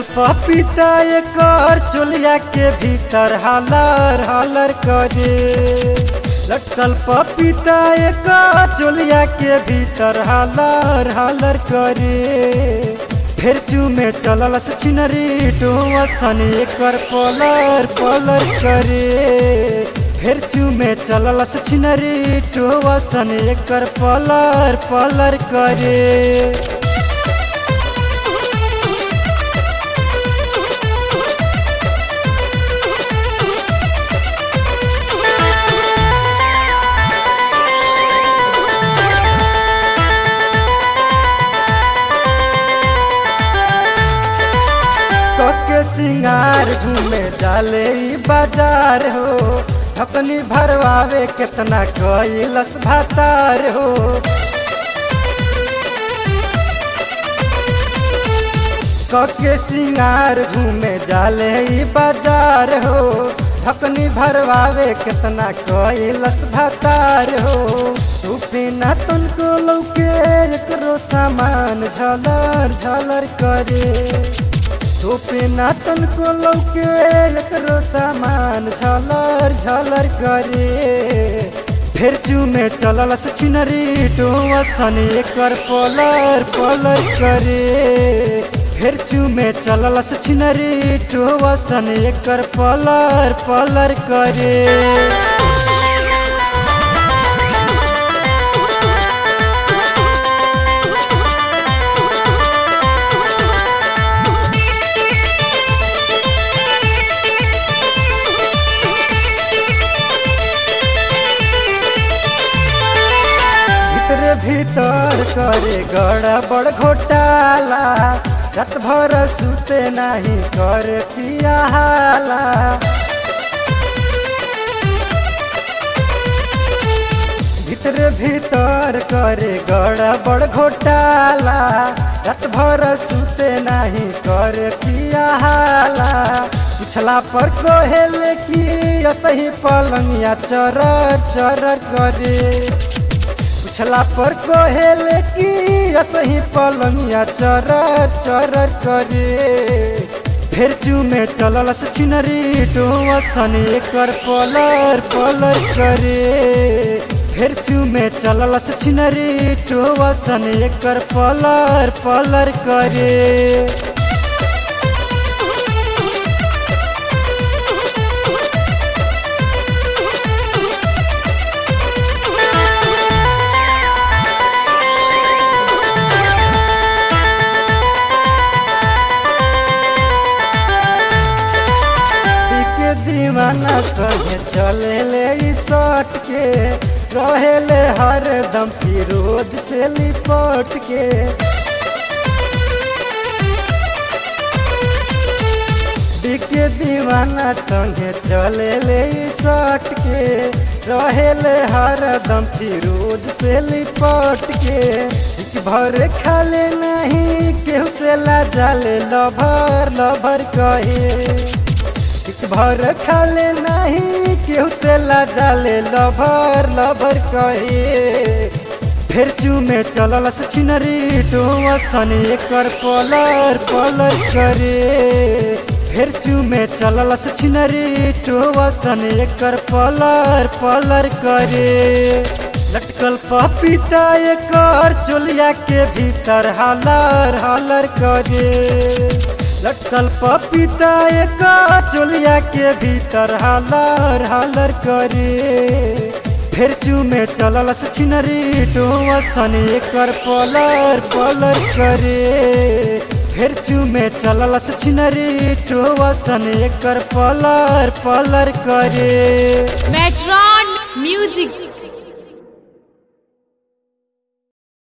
पपीता एकर चोलिया के भीतर हलर हलर करे लटकल पपीता एकर चोलिया के भीतर हलर हलर करे फिर चूमे चलल से छिनरी डोसन एकर पलर पलर करे फिर चूमे चलल से छिनरी डोसन एकर पलर पलर करे कके सिंगार घूमे जाले ई बाजार हो ढकनी भरवावे केतना कैलस भातार हो कके सिंगार घूमे जाले ई बाजार हो ढकनी भरवावे केतना कैलस भातार हो तू बिना तुनको लौके एकरो सामान झलर झलर करे धूपे नातन को लौके एकरो सामान झलर झलर करे फिर चूमे चलल से छिनरी डोसन एकर पलर पलर करे फिर चूमे चलल से छिनरी डोसन एकर पलर पलर करे भीतर भीतर करे गड़बड़ घोटाला रात भर सुते नहीं करे पियाला भीतर भीतर करे गड़बड़ घोटाला रात भर सुते नहीं करे पियाला पिछला पर कहेले कि असही पलंगिया चरर चरर करे पूछला पर कहेले कि असही पलंगिया चरर चरर करे फिर चूमे चलल से छिनरी डोसन एकर पलर पलर करे फिर चूमे चलल से छिनरी डोसन एकर पलर पलर करे के दीवाना संगे चले ले ई सट के रहेले हर दम फिरोज से लिपट के के दीवाना संगे चले ले ई सट के रहेले हर दम फिरोज से लिपट के एक भर खाले नहीं केहू से ला जाले लभर लभर कहे एक भर खाले नहीं केहू से ला जाले लभर लभर कहे फिर चूमे चलल से छिनरी डोसन एकर पलर पलर करे फिर चूमे चलल से छिनरी डोसन एकर पलर पलर करे लटकल पपीता एकर चोलिया के भीतर हलर हलर करे लटकल पपीता एक चोलिया के भीतर हलर हलर करे फिर चूमे चलल से छिनरी डोसन एकर पलर पलर करे फिर चूमे चलल से छिनरी डोसन एकर पलर पलर करे मेट्रॉन म्यूजिक